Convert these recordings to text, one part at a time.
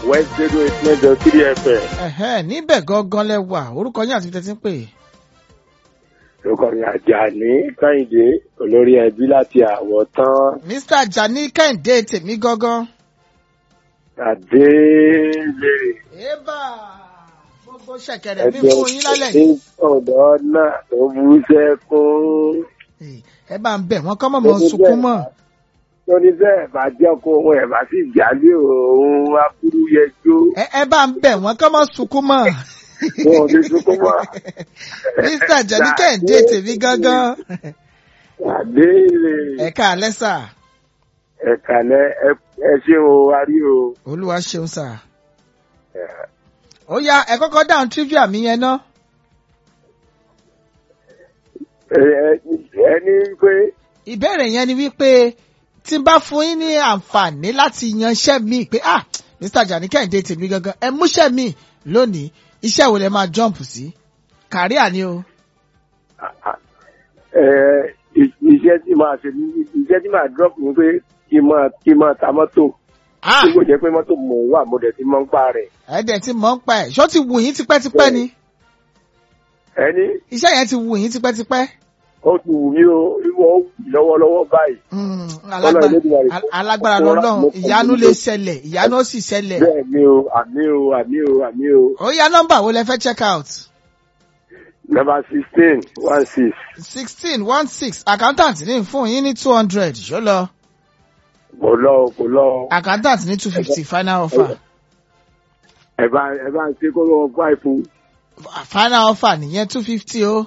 west zero eight mẹ́jọ three fm. Ẹ̀hẹ́n, níbẹ̀ gangan lẹ wà orúkọ yín àti ibi tẹ́ ti ń pè. lókọ mi àjàní kẹ́hìndé olórí ẹbí láti àwọ̀ tán Mr. Ajani Kẹ́hìndé tèmi gangan. àdélé. Ébà gbogbo ṣẹ̀kẹ̀rẹ̀ mi fún yín lálẹ́ yìí. ní ọ̀dọ́ náà tó bú sẹ́kún. Ẹ bá ń bẹ̀ wọ́n kọ́ mọ̀ mọ́ sunkún mọ́. tóní bẹ́ẹ̀ bá jẹ́ kó ohun ẹ̀ bá sì jálé òun aburú yẹjọ́. Ẹ ẹ bá ń bẹ̀ wọ́n kọ́ mọ́ sunkún mọ́. wọn ò ní sunkún mọ́. Mr. Ajani Kẹ́hìndé tèmi gangan. àdélé. Ẹ̀ka alẹ́ sà. ẹ̀kàlẹ́ ẹ ṣé o arí o. Olúwa ṣeun sà. Ó yá ẹ kọ́kọ́ dáhùn trivia mi yẹn ná. Ẹ- ẹ- ẹni pé Ìbéèrè yẹn ni wípé tí n bá fún yín ní àǹfààní láti yan iṣẹ́ mi pé ah Mr. Ajani Kẹ́hìndé tèmi gangan ẹ múṣẹ́ mi lónìí iṣẹ́ wo lẹ máa jump sí? Kàríà ni o. ẹ, ì- iṣẹ́ tí màá ṣe ní- iṣẹ́ tí màá drop ni pé kí n máa kí n máa ta mọ́tò Ah tí kò jẹ́ pé mọ́tò mò ń wà mo dẹ̀ ti mọ́ ń pa rẹ̀. ẹ̀ẹ́dẹ̀ tí mò ń pa ẹ̀ ṣó ti wù yín tipẹ́tipẹ́ ni? ẹni Iṣẹ́ yẹn ti wù yín tipẹ́tipẹ́. ó ti wù mí o ìwọ ó wù mí lọ́wọ́lọ́wọ́ báyìí. Mm, Ọlọ́run alágbára Elédùmarè al- alágbára mo ra- lọ́lọ́run mo- ìyanu lè ṣẹlẹ̀ ìyanu ó sì ṣẹlẹ̀. bẹ́ẹ̀ ni o àmì o àmì o àmì o. Ó yá nọ́mbà wo lẹ fẹ́ check out? number sixteen one six. sixteen one six accountant ní fún yín ní two hundred ṣó lọ. kò lọ o kò lọ o. accountant ní two fifty final offer. ẹ bá ẹ bá ń ṣe kó lọ́wọ́ fáìfù. final offer nìyẹn two fifty o.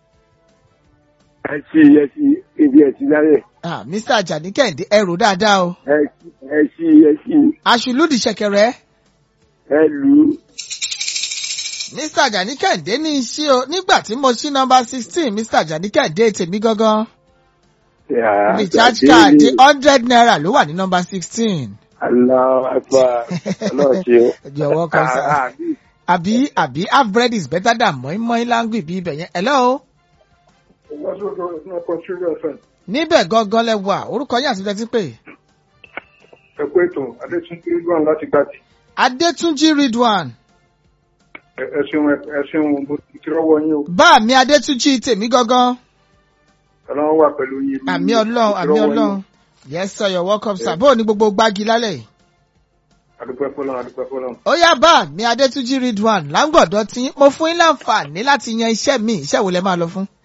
ẹ sí ẹ sí ibi ẹ sí lálẹ́. Ah, Mr. Ajani Kẹ́hìndé ẹrù dáadáa o. ẹ sí ẹ sí ẹ sí aṣùlùdì ṣẹ̀kẹ̀rẹ̀. ẹ lù ú. Mr. Ajani Kẹ́hìndé ní iṣẹ́ o nígbà tí mo ṣí nọ́mbà sixteen Mr. Ajani Kẹ́hìndé tèmi gangan. Yeah, recharge àdélé. card hundred naira ló wà ní nọ́mbà sixteen. Allahu Akbar. Ọlọ́run ṣe o. Jọ̀wọ́ kan sá. Ah, ah, bí- àbí àbí half bread is better than mọ́ínmọ́ín láńgbì bí ibẹ̀ yẹn. hello. níbẹ̀ gangan lẹ wà orúkọ yín àti ibi tẹ́ ti pè. ẹ kú ètò adétúnjì ridwan láti gbàdì Adétúnjí Ridwan. ẹ ẹ ṣeun ẹ ṣeun mo ti rọwọ yín o bá mi Adétúnjí tèmi gangan. ọlọ́run wà pẹ̀lú yín. àmì Mo ọlọ́run ti àmì rọ́wọ́ yín. ọlọ́run. yes sir you're welcome sir. bó o ní gbogbo gbági lálẹ́ yìí. adúpẹ́ fọlọ́run adúpẹ́ fọlọ́run. ó yá bá mi Adétúnjí Ridwan láǹgọ̀dọ̀ tí mo fún yín láǹfààní láti yan iṣẹ́ mi iṣẹ́ wo lẹ máa lọ fún.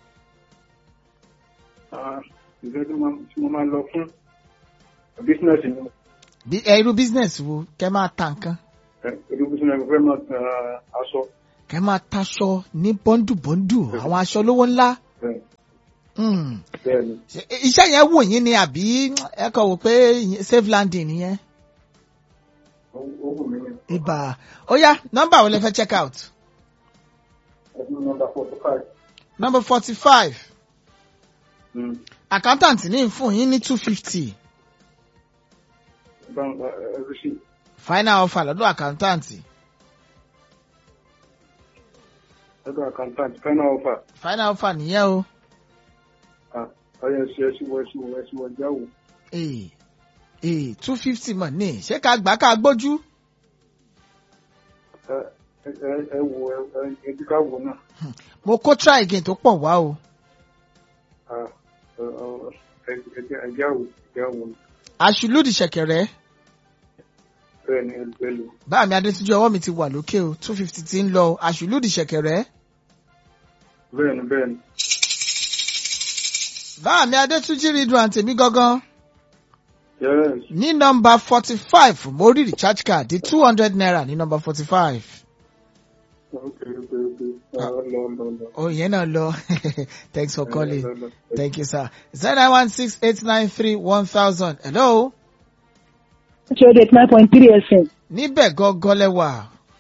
Ah, ìfẹ́ tí mo- tí mo máa lọ fún bísínẹ́sì ni bí ẹ irú business wo kẹ máa ta nǹkan ẹ irú bísínẹ́sì fẹ́ máa ta aṣọ kẹ máa taṣọ ní bọ́ndù-bọ́ndù àwọn aṣọ lówó ńlá. bẹ́ẹ̀ Hmm. bẹ́ẹ̀ ni. Ṣé iṣẹ́ yẹn wù yín ni àbí ẹ kọ̀ wò pé safe landing nìyẹn. ó ó wù mí ni. ibà ó yá nọ́mbà wo lẹ fẹ́ check out. ẹdún nọmba forty five. number forty five accountant ní fún yín ní two fifty bá ń ẹ ẹ sí final offer lọ́dọ̀ accountant ẹdún accountant final offer final offer nìyẹn o. ọyẹ ẹsì ẹsì wọ ẹsì wọ ẹsì wọ jáwó. ee ee two fifty mọ̀ ní ṣé ká gbà ká gbójú. ẹ ẹ ẹ wò ẹ ẹ ẹdí ká wò náà. mo kó try again tó pọ̀ wá o. Ah, ẹ ẹ ẹ ẹ jáwó jáwó àṣùlùdì ṣẹ̀kẹ̀rẹ̀ bẹ́ẹ̀ ni ẹ ẹ lò. bá mi adétúnjú ọwọ́ mi ti wà lókè o two fifty ti ń lọ o. àṣùlùdì ṣẹ̀kẹ̀rẹ̀ bẹ́ẹ̀ ni bẹ́ẹ̀ ni. bá mi adétúnjú ridwan tèmi gangan. yes ní nọ́mbà forty five mo rí recharge card di two hundred naira ní nọ́mbà forty five. ok ok ok lọ lọ lọ lọ. oh ìyẹn náà lọ thanks for calling Lọ, lọ, lọ. thank you sir zero nine one six eight nine three one thousand hello ṣe eight nine point three fm níbẹ̀ gangan lẹ́wà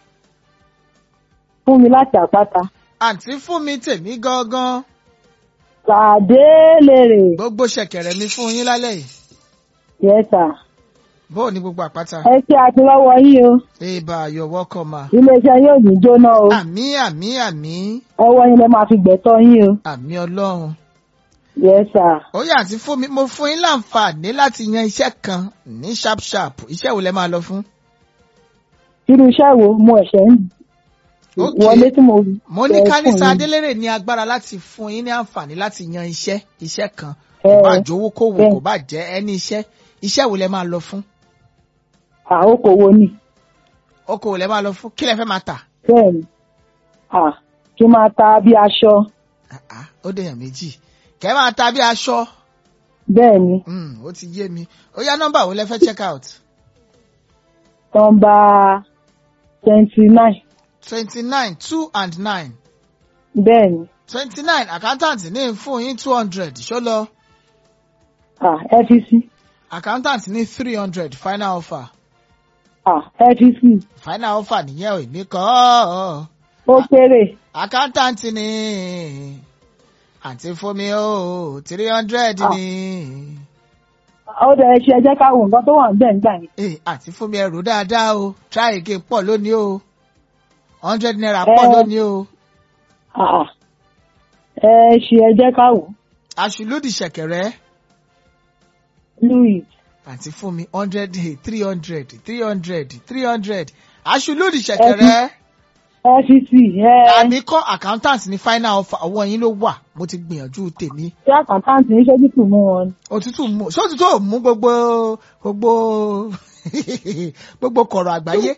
fún mi láti àpáta. àǹtí fún mi tèmi gangan Sàdélèrè. gbogbo ṣẹ̀kẹ̀rẹ̀ mi fún yín lálẹ́ yìí Yes sir. bóò ní gbogbo àpáta Ẹ ṣe àtìlọ́wọ́ yín o. eba you're welcome ma Iléeṣẹ́ yóò ní jóná o. àmì àmì àmì Ọwọ́ yín lẹ máa fi gbẹ̀tọ́ yín o. àmì ọlọ́run Yes sir. ó yà àǹtí fún mi mo fún yín láǹfààní láti yan iṣẹ́ kan ní sharp sharp iṣẹ́ wo lẹ máa lọ fún irú iṣẹ́ wo mo ẹ̀ṣẹ̀ ń Okay. wọlé tí mo mo ní fẹ́ kánísà fún yín. adélèrè ní agbára láti fún yín ní àǹfààní láti yan iṣẹ́ iṣẹ́ kan Ẹ, kò bá jówó kó wò bẹ́ẹ̀. kò bá jẹ́ ẹni iṣẹ́ iṣẹ́ wo lẹ máa lọ fún àókòwò ni okòwò lẹ máa lọ fún kí lẹ fẹ́ máa tà bẹ́ẹ̀ ni à kí n máa ta bí aṣọ Ah, ah, ó dèèyàn méjì kẹ́ máa ta bí aṣọ bẹ́ẹ̀ ni Hmm, ó ti yé mi ó yá nọ́mbà wo lẹ fẹ́ check out nọ́mbà twenty nine twenty nine two and nine bẹ́ẹ̀ ni twenty nine accountant ní fún yín two hundred ṣó lọ à fec accountant ní three hundred final offer à fec final offer nìyẹn ò ní kọ́ ọ́. ó kéré accountant ni àǹtí fún mi ó three hundred Ah. ni ó dẹ̀ ṣe ẹ jẹ́ ká wo nǹkan tó wà níbẹ̀ nígbà yẹn Eh, àǹtí fún mi ẹrù dáadáa o try again pọ̀ lónìí o hundred naira Eh. pọ̀ lónìí o à ẹ ṣe ẹ jẹ́ ká wò àṣùlódì ṣẹ̀kẹ̀rẹ̀ louis àǹtí fún mi hundred three hundred three hundred three hundred àṣùlódì ṣẹ̀kẹ̀rẹ̀ fec ẹ àmì kọ́ accountant ní final offer ọwọ́ yín ló wà mo ti gbìyànjú tèmi ṣé àkàntàǹtì ń ṣojú tù mú wọn ni. òtútù mú ṣé òtútù ò mú gbogbo gbogbo gbogbo kọ̀rọ̀ àgbáyé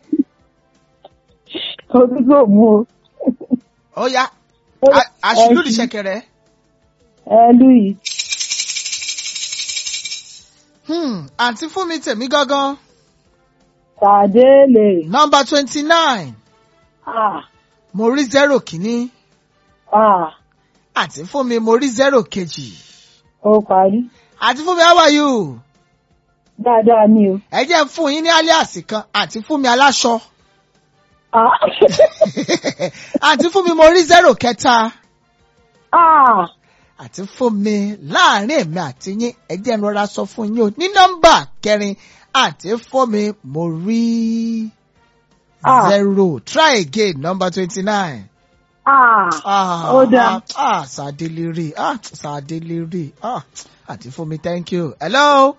òtútù ò mú o. ó yá Ó- àṣìlódì ẹ- ṣẹ̀kẹ̀rẹ̀ ẹ louis Hmm, àǹtí fún mi tèmi gángan tàdé lè nọmba twenty nine à mo rí zero kìíní à àǹtí fún mi mo rí zero kejì ó parí àǹtí fún mi how are you dáadáa ni o. ẹ jẹ́ n fún yín ní alias kan àǹtí fún mi aláṣọ à àǹtí fún mi mo rí zero kẹta à àti fún mi láàrin èmi àti yín ẹ jẹ́ n rọra sọ fún yín o ní nọ́mbà kẹrin àti fún mi mo rí Ah. zero try again number twenty nine. à Ah, Ó dáa. ah, ah, Sàdélérè, ah, Sàdélérè, ah, àti fún mi, thank you. Hello.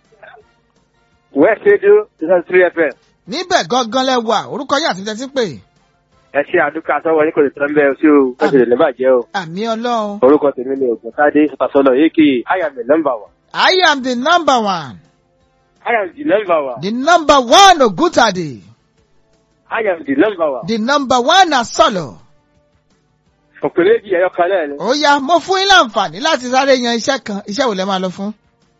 west radio season three fm Níbẹ̀ gangan lẹ wà, orúkọ yín àti tẹ́tí pè. ẹ ṣe àdúgbò àtọwọ yín kò lè tán bẹ́ẹ̀ sí o ẹ sì lè ní bàjẹ́ o Àmì Ọlọ́run. orúkọ tèmi ni ògùntàdé sọtasọlọ yéèkì i am the number one I am the number one. i am the number one The number one Ògúntàdé. i am the number one The number one Asọ̀lọ̀. òpèrè bí ẹyọ kan náà ni Ó yá, mo fún yín láǹfààní láti sáré yan iṣẹ́ kan. Iṣẹ́ wo lẹ máa lọ fún?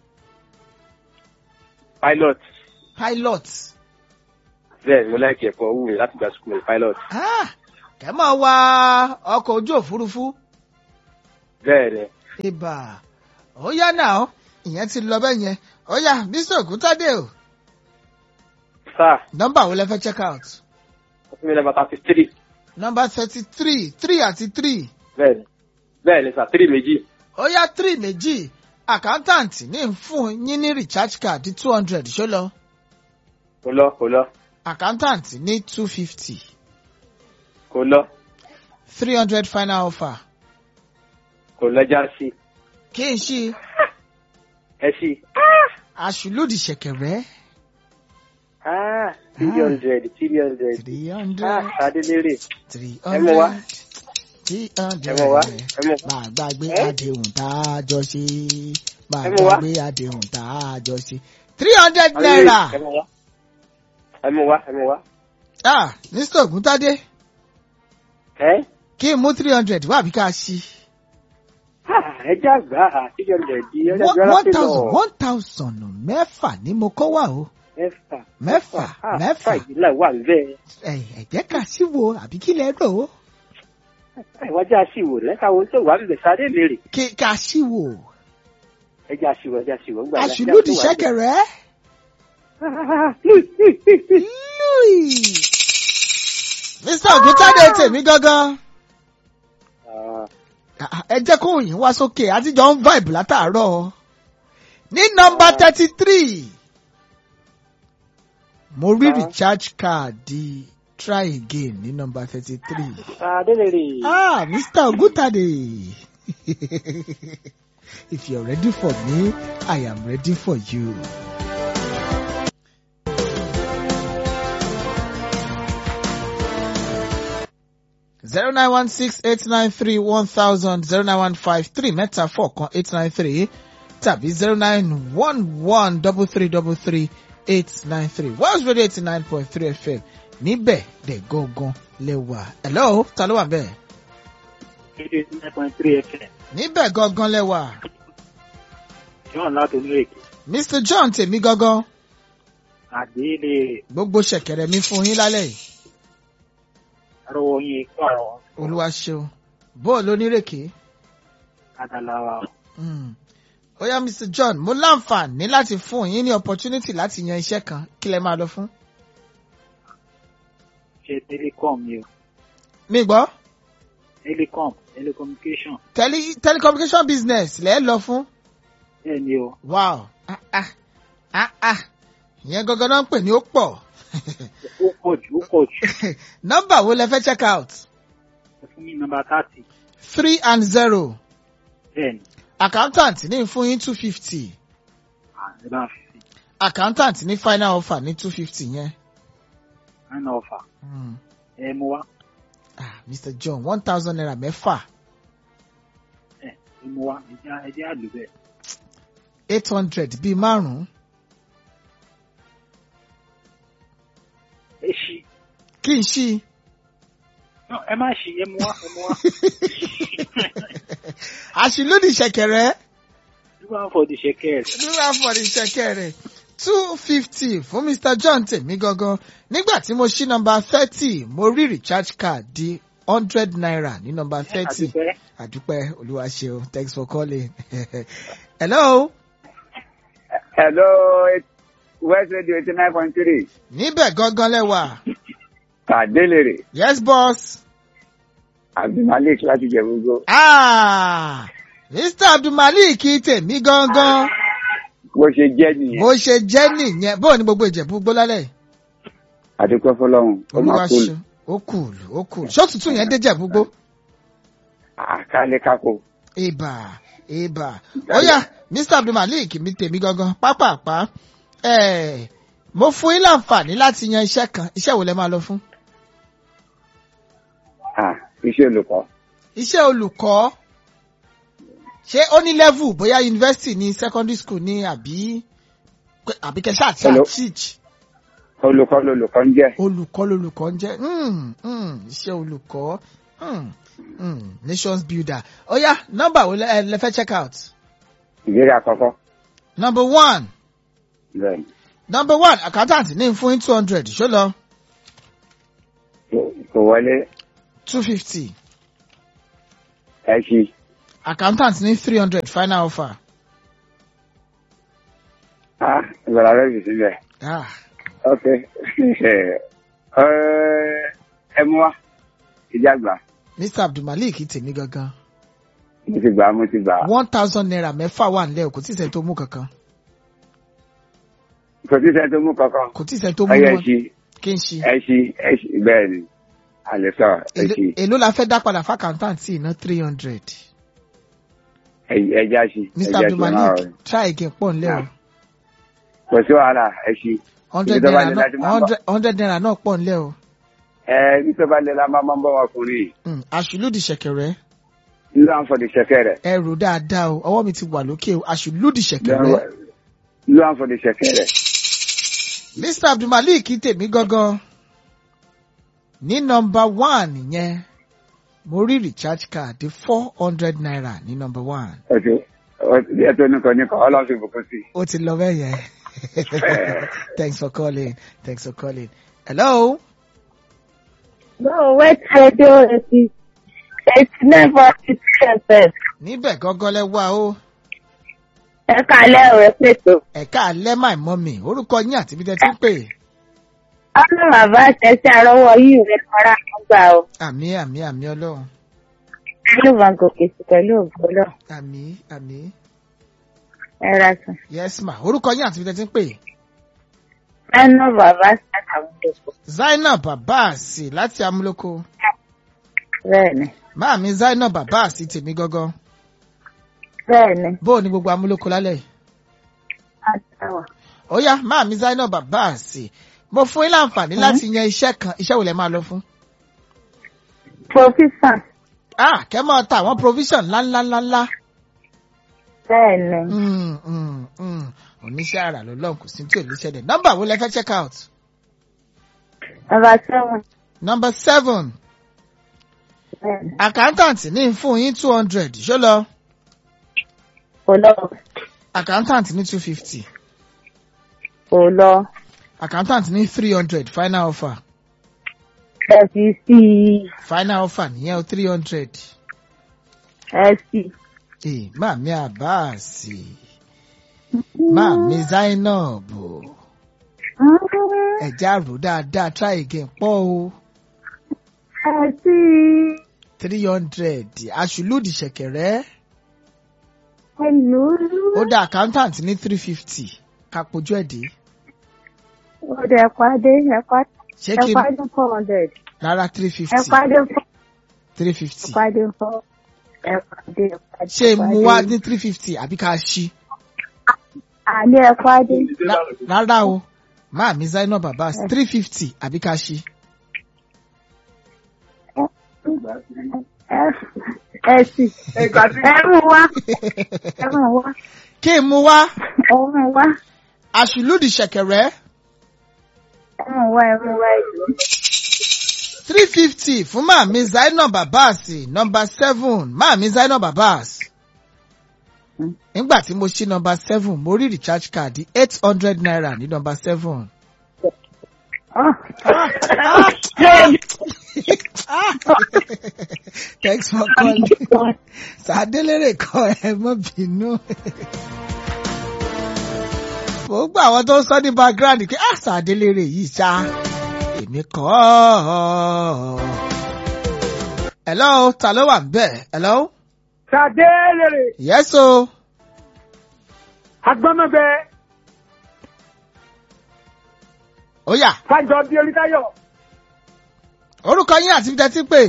pilot Pilot. bẹ́ẹ̀ mo láìkí ẹ̀kọ́ wù mí láti gba school pilot Ah, kẹ́ máa wa ọkọ̀ ojú òfurufú. bẹ́ẹ̀ ni Ìbà. Ó yá náà, ìyẹn ti lọ bẹ́ẹ̀ yẹn. Ó yá, Mr. Ògúntàdé o. sáà Nọ́mbà wo lẹ fẹ́ check out? fún mi number thirty three Nọ́mbà thirty three three àti three. bẹ́ẹ̀ ni bẹ́ẹ̀ ni sà three méjì Ó yá three méjì. Accountant ní ń fún yín ní recharge card two hundred ṣó lọ. kò lọ kò lọ Accountant ní two fifty. kò lọ three hundred final offer. kò lọ já sí Kí n ṣí ẹ sí aṣùlódì ṣẹ̀kẹ̀rẹ̀ ah three hundred three hundred three ah hundred sadélérè three ẹ mú wá. hundred three ẹ hundred. mọ̀ wá ẹ mọ̀ Máa gbàgbé Eh? àdéhùn tá a jọ ṣe. Máa Ẹ mú wá. gbàgbé àdéhùn tá a jọ ṣe. three hundred ẹ naira. mú wá ẹ mú wá ẹ mú wá Ah, Mr. Ògúntádé. ẹ kí n mú three hundred wá àbí ká ṣí. ah ẹ já gbà á three hundred di ẹ one lẹ́gbẹ̀ẹ́ one láti thousand lọ one thousand mẹ́fà ni mo kọ́ wà o. mẹ́fà mẹ́fà ah mẹ́fà fàyè náà wà níbẹ̀ ẹ ẹ jẹ́ ká sí wo àbí kí lẹ rò ó. ẹ wá já sí ìwò lẹ́ka wo tó wà níbẹ̀ sadélérè kí ká sí wo. ẹ já sí ìwò ẹ já sí ìwò gbà náà. àṣìlódì ṣẹ̀kẹ̀rẹ̀. Louis. Mr. Ògúntádé tèmi gangan. Ah, ẹ jẹ́ kó yín wá sókè àtijọ́ ń vibe látàárọ̀. ní nọmba thirty three mo rí Ah. recharge card di try again ní nọmba thirty three. sadélérè ah Mr. Ògúntádé if you're ready for me I am ready for you. zero nine one six eight nine three one thousand zero nine one five three mẹ́ta four kan eight nine three tàbí zero nine one one double three double three eight nine three Wells Radio eighty nine point three FM níbẹ̀ dẹ̀ gangan lẹ́wà. hello ta ló wà bẹ́ẹ̀? eighty nine point three fm níbẹ̀ gangan lẹ́wà. john láti onírèké Mr John tèmi gangan àdéhìlẹ gbogbo ṣẹ̀kẹ̀rẹ̀ mi fún yín lálẹ́ yìí. arọwọ yín kó àrọ olúwa ṣeun bóòlù onírèké. adalawa Mm. ó yá Mr John mo láǹfààní láti fún yín ní opportunity láti yan iṣẹ́ kan kí lẹ máa lọ fún. ṣe telecom ni o mi gbọ́ telecom telecommunication tele telecommunication business lẹ́ẹ̀ lọ fún. bẹ́ẹ̀ ni o wow ah ah ah ah ìyẹn gangan náà ń pè ní ó pọ̀ ó pọ̀ jù ó pọ̀ jù nọ́mbà wo lẹ fẹ́ check out ẹ fún mi nọ́mbà thirty three and zero bẹ́ẹ̀ ni accountant ní fún yín two fifty àti bá fi sí accountant ní final offer ní two fifty yẹn. nine ọfà Mm. ẹ mú wá ah Mr John one thousand naira mẹ́fà ẹ ẹ mú wá ẹ jẹ́ ẹ jẹ́ àlù bẹ́ẹ̀ eight hundred bíi márùn-ún ẹ ṣí kí n ṣí i. No, ẹ má ṣí ẹ mú wá ẹ mú wá àṣìlódì ṣẹ̀kẹ̀rẹ̀ nígbà for the shekels lóra fọdí ṣẹ̀kẹ̀rẹ̀ two fifty fún Mr John tèmi gangan nígbà tí mo ṣí nọ́mbà thirty mo rí recharge card di hundred naira ní nọ́mbà thirty àdúpẹ́ àdúpẹ́ olúwa ṣeun thanks for calling hello Hello, it- West Radio eighty nine point three. níbẹ̀ gangan lẹ́wà Kàdélèrè, yes boss Abdulmalik láti Jẹ̀búgbó. ah Mr Abdulmalik tèmi gangan Bó ṣe jẹ́ nìyẹn. bó ṣe jẹ́ nìyẹn bóò ní gbogbo ìjẹ̀bú gbólálẹ̀ Àdúpẹ́ fọlọ́run, ó olúwa máa kú. ṣeun ó kùlù ó kùlù ṣọ́tútù yẹn dé jẹ̀bú gbó. Àkálẹ̀ kákò. Ìbà ìbà ó yá Mr Abdulmalik mi tèmi gangan pápápá ẹ̀ mo fún yín láǹfààní láti yan iṣẹ́ kan iṣẹ́ wo lẹ máa lọ fún. Ah, Iṣẹ́ olùkọ́. Iṣẹ́ olùkọ́ ṣé ó ní level bóyá university ní secondary school ní àbí àbí kẹsà àti Hello. teach Olùkọ́ lolùkọ́ ń jẹ́. olùkọ́ lolùkọ́ ń jẹ́ mm, mm, iṣẹ́ olùkọ́ mm, mm, nations builder ó yá nọ́mbà wo lẹ ẹ lẹ fẹ́ check out Ìbéèrè àkọ́kọ́. number one Bẹ́ẹ̀ni. number one accountant ní fún yín two hundred ṣó lọ Kò- Kò wọlé two fifty ẹ ṣí. accountant ní three hundred final offer Ah, ìgbàlá rẹ̀ fi síbẹ̀. ah, Ok. Ẹ ẹ mú wá. Ìjà gbà. Mr Abdulmalik tèmi gangan Mo ti gbà, mo ti gbà. one thousand naira mẹ́fà wà nílẹ̀ o kò tí ì sẹ́ni tó mú kankan Kò sí sẹ́ni tó mú kankan. kò tí ì sẹ́ni tó mú Ọyẹ ẹ wọn ṣí, kí n ṣe ẹ ṣí, ẹ ṣí. Bẹ́ẹ̀ni. Àlẹ́ sọ, ẹ ṣí. Èló- èló la fẹ́ dá padà fún accountant sí iná three hundred Ẹ- Ẹ já ṣí. ẹ Mr já ṣí, Abdulmalik máa rọrùn. try again pọ̀ nílẹ̀ o Kò sí wàhálà, ẹ ṣí. hundred Ibi tó bá naira lè náà láti máa bọ̀. hundred hundred naira náà pọ̀ nílẹ̀ o Ẹ bí tó bá lè la máa máa ń bọ̀ ọkùnrin. Mm, àṣìlódì ṣẹ̀kẹ̀rẹ̀ Nílò àǹfọ̀dì ṣẹ̀kẹ́ rẹ̀. ẹ rò dáadáa o ọwọ́ mi ti wà lókè o àṣìlódì ṣẹ̀kẹ̀rẹ̀ Nílò àǹfọ̀dì ṣẹ̀kẹ́ rẹ̀. Mr Abdulmalik tèmi gangan ní nọ́mbà one yẹn mo rí recharge card four hundred naira ní nọ́mbà one Ọ̀tún ẹ tó nìkan nìkan ọlọ́run fi bùkún sí. ó ti lọ bẹ́ẹ̀ yẹn thanks for calling thanks for calling hello No, West Radio eighty eighty nine point six FM. níbẹ̀ gangan lẹ wá o Ẹ kálẹ̀ ọ̀rẹ́ pètò. ẹ̀ka alẹ́ my mummy orúkọ yín àti ibi tẹ́ ti ń pè Ọlọ́run bàbá àtẹ̀sí àrọ́wọ́ yìí rẹ̀ fara kan gbà o. àmì àmì àmì ọlọ́run Yóò máa gòkè sí pẹ̀lú ògbólọ̀. àmì àmì Ẹ ra sùn. yes ma orúkọ yín àti ibi tẹ́ ti ń pè Ẹnu bàbá àtàwọn ìdòkò. Zainab Abbas láti amúlòkó Bẹ́ẹ̀ni, máàmí Zainab Abbas tèmi gangan bẹ́ẹ̀ni, bó o ní gbogbo amúlòkó lálẹ́ yìí. àtàwà. ó yá máàmí Zainab Abbas mo fún yín láǹfààní láti yan iṣẹ́ kan iṣẹ́ wo lẹ máa lọ fún. Provision. ah kẹ́ mọ́ ta àwọn provision ńláńláńláńlá. Bẹ́ẹ̀ni. Mm, mm, mm. oníṣẹ́ àrà ló lọ́n kò sí tí ò ní ṣẹlẹ̀ nọ́mbà wo lẹ fẹ́ check out. Number seven. number seven Bẹ́ẹ̀ni. accountant ní fún yín two hundred ṣó lọ Kò lọ. accountant ní two fifty Kò lọ. accountant ní three hundred final offer Ẹ fi sí i. final offer nìyẹn o three hundred. Ẹ sì. Ee, Màmí Àbáàsì, Màmí Zainab, ẹ̀já rò dáadáa try again pọ̀ o Ẹ sí i. three hundred aṣùlùdì ṣẹ̀kẹ̀rẹ́ Ẹ lù ú. ó dá accountant ní three fifty kápojú ẹ̀ dé. Ó dẹ̀ pàdé. Ẹ pàdé. Ṣé Ẹ kí n pàdé four hundred. rárá three Ẹ fifty pàdé four. three Ẹ fifty pàdé four. Ẹ pàdé. ẹ pàdé, ṣé ẹ mu pàdé. wá ní three fifty àbí ká ṣí? Àní ẹ pàdé. Lá- Rárá o, Màmí Zainab Abbas three fifty àbí ká ṣí? Ẹ ẹ sì. Ẹ mú wá. Ẹ mú wá. Kí n mu wá Ẹ mú wá. aṣùlùdì ṣẹ̀kẹ̀rẹ́ Ẹ mú wá. Ẹ mú wá. three fifty fún Màmí Zainab Abbas nọmba seven Màmí Zainab Abbas. Nígbà tí mo ṣí nọmba seven mo rí recharge card eight hundred naira ní nọmba seven. Thanks for calling. Sàdélérè kọ ẹ mọ́ bínú. Mo gbọ́ àwọn tó ń sọ ní background pé ah Sàdélérè yìí ṣá èmi kọ́ ọ́. Hello, ta ló wà ń bẹ̀? Hello? Sàdélèrè Yes o. agbọ́mọgbẹ Ó yá. fàjọ bí olùtayọ Orúkọ yín àti tẹ́tí pè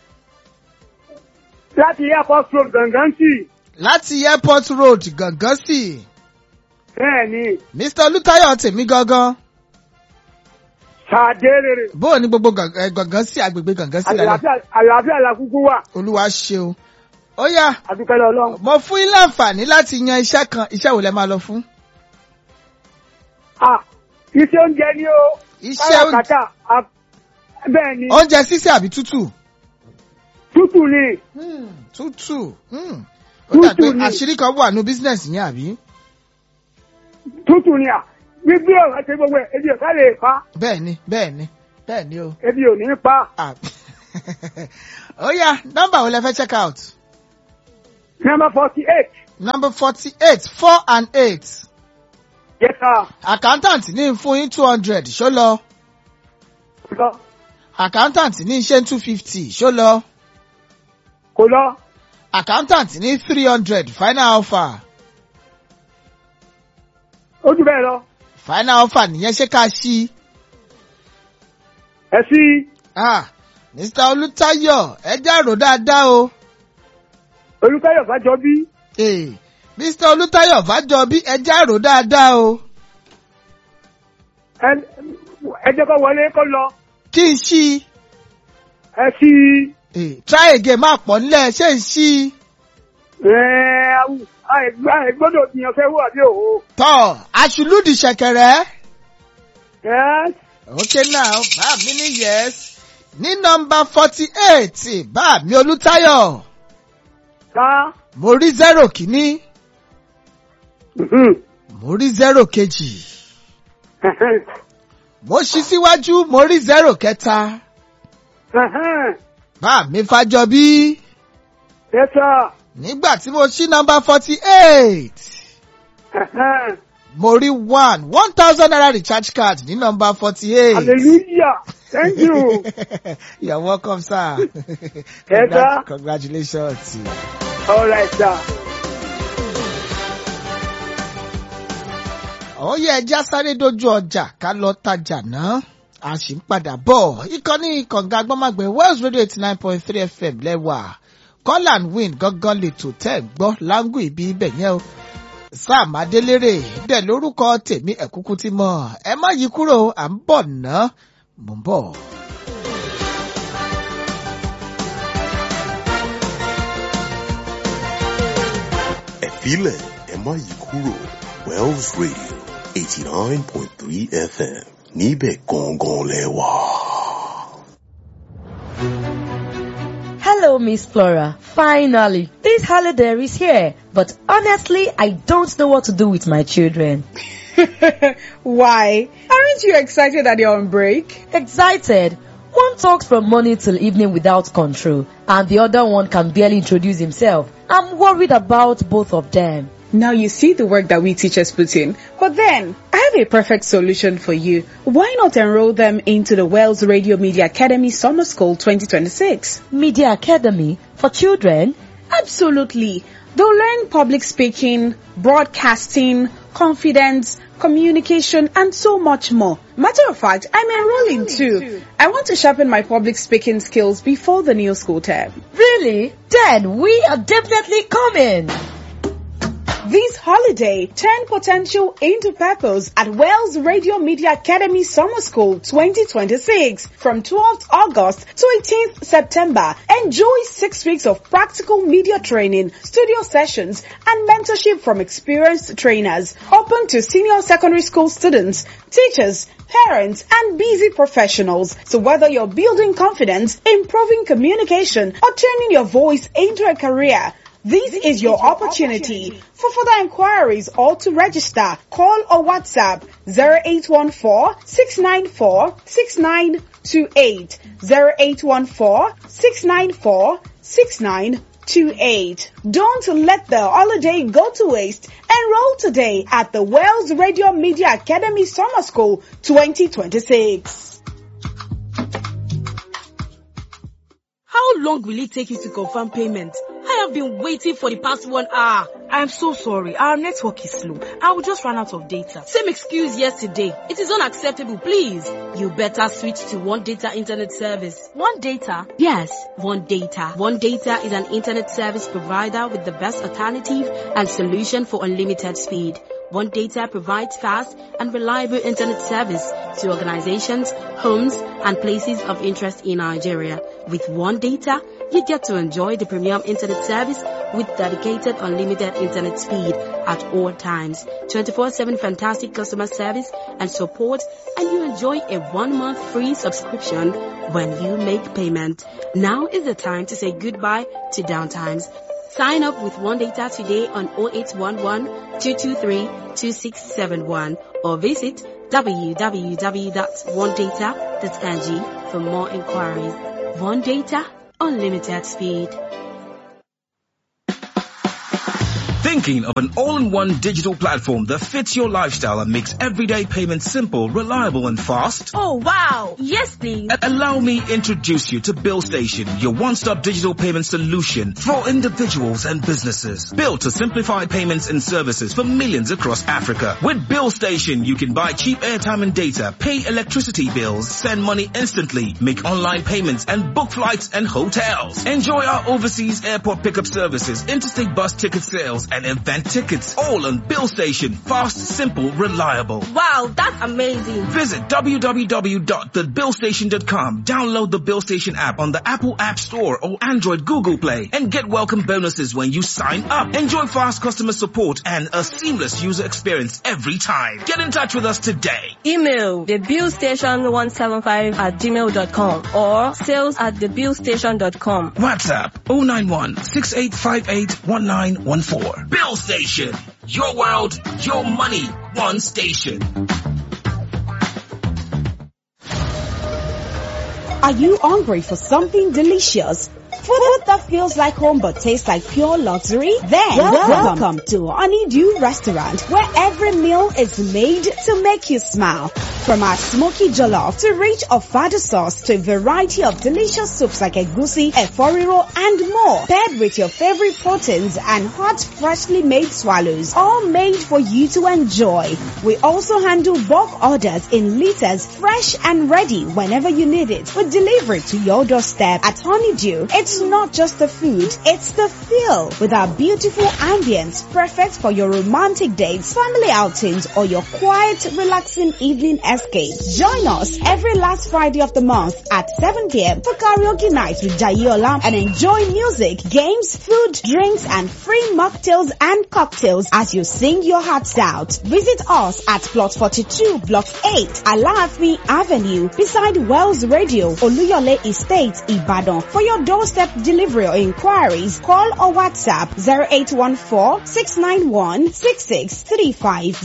láti airport road gangan sí láti airport road gangan sí. bẹ́ẹ̀ ni Mr. Olútáyọ̀ tèmi gangan. Sàdélèrè Bóò ni gbogbo gan- eh, gangan sí agbègbè gangan sí lálẹ́. àlàáfíà àlàáfíà làkúkú wà Olúwa ṣeun. Ó yá. àdúpẹ́lẹ́ ọlọ́run. Mo fún yín láǹfààní láti yan iṣẹ́ kan. Iṣẹ́ wo lẹ máa lọ fún? Ah, iṣẹ́ oúnjẹ ni ó Iṣẹ́ oúnjẹ. káràkátà ah, bẹ́ẹ̀ ni Oúnjẹ sísè àbí tútù? tútù ni Hmm, tútù. Hmm. Ó dà pé Tútù ni. àṣírí kan wà ní bísínẹ̀sì yẹn àbí? tútù ni à gbígbé ọ̀rọ̀ ṣe gbogbo ẹ̀ ebi ò ká lè pa Bẹ́ẹ̀ni, bẹ́ẹ̀ni, bẹ́ẹ̀ni o. ebi ò ní pa Ah. Ó yá, nọ́mbà wo lẹ fẹ́ check out? number forty eight Number forty-eight, four and eight. yes sir Accountant ní fún yín two hundred ṣó lọ. kò lọ Accountant ní ṣe two fifty ṣó lọ. kò lọ Accountant ní three hundred final offer. ó jù bẹ́ẹ̀ lọ Final offer nìyẹn ṣé ká ṣí. ẹ sí Ah, Mr. Olútáyọ̀ ẹ jẹ́ rò dáadáa o. olùkọ́yọ̀ fàjọ bí Ee, Mr. Olútáyọ̀ Fájọbí ẹ jẹ́ rò dáadáa o. ẹ ẹ jẹ́ kó wọlé kó lọ Kí n ṣí. ẹ sí Ee, try again máa pọ̀ nílẹ̀ ṣé n ṣí. ẹ àìgbọ́dọ̀ tìyàn fẹ́ wà bí òwò Tọ́ aṣùlùdì ṣẹ̀kẹ̀rẹ̀. yes Okay now, bá mi ní yes. Ní nọmba forty eight, bá mi Olútáyọ̀. ká Mo rí zero kìíní, mo rí zero kejì. Mo ṣí síwájú, mo rí zero kẹta. Bá mi Fájọbí. yes sir Nígbà tí mo ṣí nọmba forty eight, mo rí one one thousand naira recharge card ní nọmba forty eight. hallelujah thank you You're welcome, sir. Yes, sir. Congratulations. all right sir. Àwọn yẹ ẹja sáré dojú ọjà ká lọ tajà náà. A sì ń padà bọ̀. Ìkànnì kànga agbọ́mágbé Wells Radio eighty nine point three FM lẹ́wà. Call and win gangan lètò tẹ́ ẹ̀ gbọ́ láńgù ibi ibẹ̀ yẹn o. Sam Adélérè dẹ̀ lórúkọ tèmi ẹ̀kúkú ti mọ̀. Ẹ má yí kúrò à ń bọ̀ ná. Mò ń bọ̀. filẹ̀ ẹ má yí kúrò Wells Radio eighty nine point three FM níbẹ̀ gangan lẹ wà. Hello, Miss Flora. Finally, this holiday is here. But honestly, I don't know what to do with my children. Why? Aren't you excited that you're on break? Excited. One talks from morning till evening without control, and the other one can barely introduce himself. I'm worried about both of them. Now you see the work that we teachers put in. But then, I have a perfect solution for you. Why not enroll them into the Wells Radio Media Academy Summer School 2026? Media Academy for children? Absolutely. They'll learn public speaking, broadcasting, confidence, communication, and so much more. Matter of fact, I'm enrolling too. I want to sharpen my public speaking skills before the new school term. Really? Then we are definitely coming. This holiday, turn potential into purpose at Wells Radio Media Academy Summer School 2026 from 12th August to 18th September. Enjoy six weeks of practical media training, studio sessions, and mentorship from experienced trainers. Open to senior secondary school students, teachers, parents, and busy professionals. So whether you're building confidence, improving communication, or turning your voice into a career, this is your opportunity. For further inquiries or to register, call or WhatsApp 0814-694-6928, 0814-694-6928. Don't let the holiday go to waste. Enroll today at the Wells Radio Media Academy Summer School 2026. How long will it take you to confirm payment? I have been waiting for the past one hour. I am so sorry. Our network is slow. I will just run out of data. Same excuse yesterday. It is unacceptable, please. You better switch to One Data Internet Service. One Data? Yes, One Data. One Data is an internet service provider with the best alternative and solution for unlimited speed. One Data provides fast and reliable internet service to organizations, homes, and places of interest in Nigeria. With One Data, you get to enjoy the premium internet service with dedicated unlimited internet speed at all times, 24-7 fantastic customer service and support, and you enjoy a one-month free subscription when you make payment. Now is the time to say goodbye to downtimes. Sign up with One Data today on 0811 223 2671 or visit www.onedata.ng for more inquiries. One Data, unlimited speed. Thinking of an all-in-one digital platform that fits your lifestyle and makes everyday payments simple, reliable and fast? Oh wow! Yes please! A- allow me introduce you to Bill Station, your one-stop digital payment solution for individuals and businesses. Built to simplify payments and services for millions across Africa. With Bill Station, you can buy cheap airtime and data, pay electricity bills, send money instantly, make online payments and book flights and hotels. Enjoy our overseas airport pickup services, interstate bus ticket sales and event tickets. All on Bill Station. Fast, simple, reliable. Wow, that's amazing. Visit www.thebillstation.com. Download the Bill Station app on the Apple App Store or Android Google Play and get welcome bonuses when you sign up. Enjoy fast customer support and a seamless user experience every time. Get in touch with us today. Email thebillstation175 at gmail.com or sales at thebillstation.com. WhatsApp 091 6858 1914. Bill Station. Your world, your money, one station. Are you hungry for something delicious? Food that feels like home but tastes like pure luxury? Then welcome, welcome to Honeydew Restaurant where every meal is made to make you smile. From our smoky jollof to rich ofada sauce to a variety of delicious soups like egusi, eforiro and more. Paired with your favorite proteins and hot freshly made swallows. All made for you to enjoy. We also handle bulk orders in liters fresh and ready whenever you need it. With delivery to your doorstep at Honeydew. It's It's not just the food, it's the feel with our beautiful ambience perfect for your romantic dates, family outings, or your quiet, relaxing evening escape. Join us every last Friday of the month at 7 p.m. for karaoke night with Jayola and enjoy music, games, food, drinks, and free mocktails and cocktails as you sing your hearts out. Visit us at Plot 42, Block 8, Alaafin Avenue, beside Wells Radio, Oluyole Estate, Ibadan. For your doorstep delivery or inquiries, call or WhatsApp 0814-691-6635,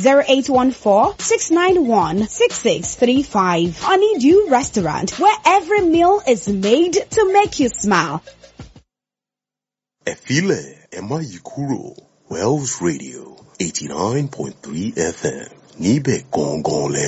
0814-691-6635. Honeydew Restaurant, where every meal is made to make you smile. Ẹ filẹ̀ ẹ má yí kúrò Wells Radio eighty nine point three FM níbẹ̀ gangan lẹ